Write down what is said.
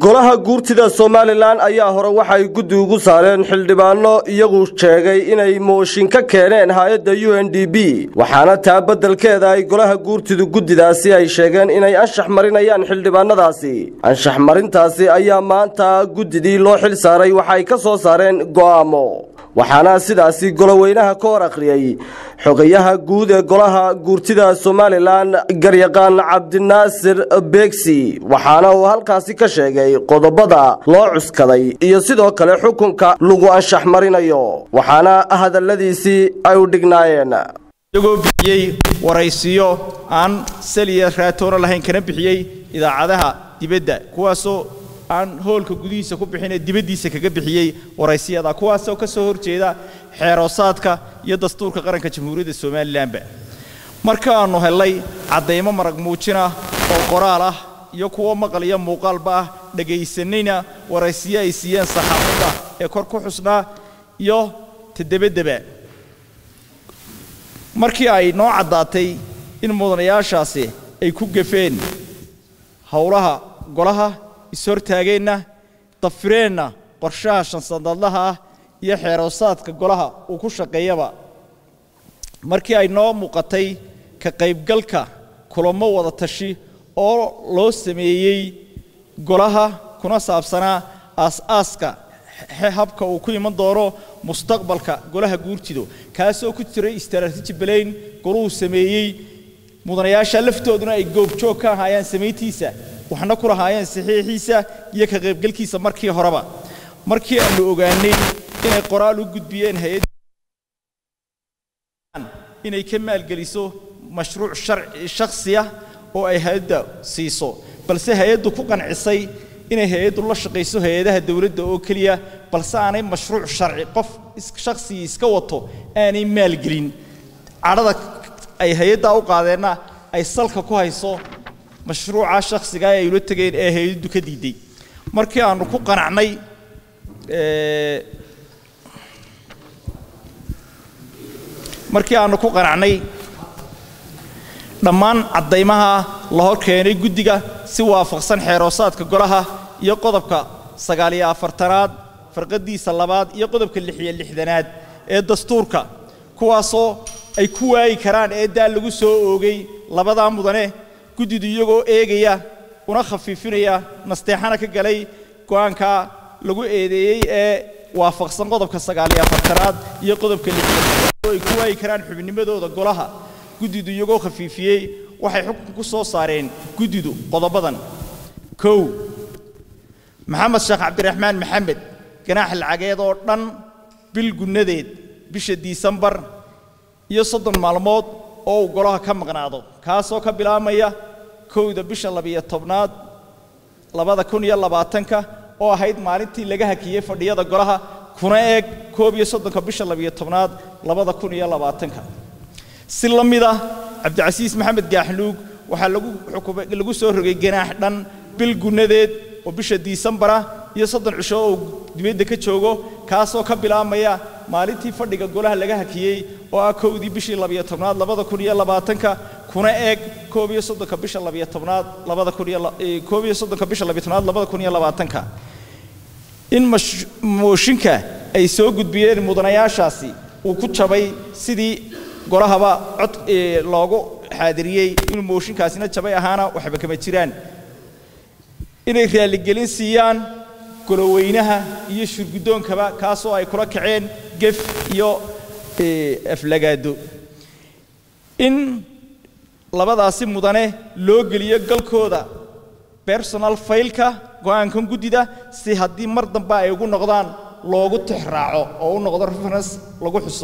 golaha guurtida somalilan ayaa hore waxay guddi ugu saareen xildhibaano iyagu sheegay inay mooshin ka keeneen hay-adda u n d b waxaana taa beddelkeeda ay golaha guurtidu guddidaasi ay sheegeen inay anshax marinayaan xildhibaanadaasi anshax marintaasi ayaa maanta guddidii loo xil saaray waxay ka soo saareen go'aamo waxaana sidaasi goloweynaha ka hor akhriyey xogayaha guud ee golaha guurtida somalilan garyaqaan cabdinaasir beegsi waxaana uu halkaasi ka sheegay qodobada loo cuskaday iyo sidoo kale xukunka lagu anshax marinayo waxaana hadalladiisii ay u dhignaayeen iyagoo bixiyey waraysiyo aan saliya raatoona lahayn kana bixiyey idaacadaha dibadda kuwaasoo aan hoolka gudihiisa ku bixinee dibaddiisa kaga bixiyey waraysiyada kuwaasoo ka soo horjeeda xeeroosaadka iyo dastuurka qaranka jamhuuriyadda somalilanba markaannu hellay caddaymo marag muujinah oo qoraal ah iyo kuwo maqal iyo muuqaalba ah dhegaysanayna waraysiyo ay siiyeen saxaafadda ee kor ku xusnaa iyo tadebadeba markii ay noo caddaatay in mudanayaashaasi ay ku gafeen howlaha golaha is-hortaageenna dafireenna qorshaha shansanadlaha ah iyo xeeroosaadka golaha uu ku shaqeeyaba markii ay noo muuqatay ka qaybgalka kulamo wada tashi oo loo sameeyey golaha kuna saabsanaa aas-aaska habka uu ku iman doono mustaqbalka golaha guurtido kaasoo ku jiray istaraatiiji balayn goluhu sameeyey mudanayaasha laftooduna ay goobjoog ka ahaayeen samayntiisa waxna ku lahaayeen saxiixiisa iyo ka qaybgalkiisa markii horeba markii aanu ogaanay inay qoraal u gudbiyeen hay-ad inay ka maalgeliso mashruuc shakhsiya oo ay hay-adda siiso balse hay-addu ku qancisay inay hay-addu la shaqayso hay-adaha dowladda oo keliya balse aanay mashruuc sharci qof shakhsigii iska wato aanay maalgelin cadhada ay hay-addaa u qaadeenna ay salka ku hayso mashruuca shakhsigaa ay ula tegeen ee hay-addu ka diiday markii aannu ku qanacnay markii aannu ku qanacnay dhammaan caddaymaha la hor keenay guddiga si waafaqsan xeeroosaadka golaha iyo qodobka sagaaliyo afartanaad farqadiisa labaad iyo qodobka lixiyo lixdanaad ee dastuurka kuwaasoo ay ku waayi karaan eeddaa lagu soo oogay labadaa mudane guddidu iyagoo eegaya una khafiifinaya nasteexana ka galay go'aanka lagu eedeeyey ee waafaqsan qodobka sagaaliyo afartanaad iyo qodobka lixdanaad oo ay ku waayi karaan xubnimadooda golaha guddidu iyagoo khafiifiyey waxay xukun ku soo saareen guddidu qodobadan kow maxamed sheekh cabdiraxmaan maxamed ganaax lacageed oo dhan bil gunnadeed bisha disembar iyo soddon maalmood oo uu golaha ka maqnaado kaasoo ka bilaabmaya kowda bisha labiyo tobnaad labada kun iyo labaatanka oo ahayd maalintii laga hakiyey fadhiyada golaha kuna eeg koob iyo soddonka bisha labiyo tobnaad labada kun iyo labaatanka si la mid ah cabdicasiis maxamed gaaxluug waxaa lagu soo rogay ganaax dhan bil gunnadeed oo bisha diisembara iyo soddon cisho oo dibadda ka joogo kaasoo ka bilaabmaya maalintii fadhiga golaha laga hakiyey oo ah kowdii bishii labiyo tobnaad labada kun iyo labaatanka kuna eeg koob iyo soddonka bisha labiyo tobnaad labada kun iyo koob iyo soddonka bisha labiyo tobnaad labada kun iyo labaatanka in mooshinka ay soo gudbiyeen mudanayaashaasi uu ku jabay sidii golahaba cod loogu xaadiriyey inuu mooshinkaasina jabay ahaana waxba kama jiraan inay raalligelin siiyaan goloweynaha iyo shurguddoonkaba kaasoo ay kula kaceen gef iyo aflagaado in labadaasi mudane loo geliyo galkooda bersonal faylka go'aankan guddida si haddii mar dambe ay ugu noqdaan loogu tix raaco oo u noqdo reference lagu xuso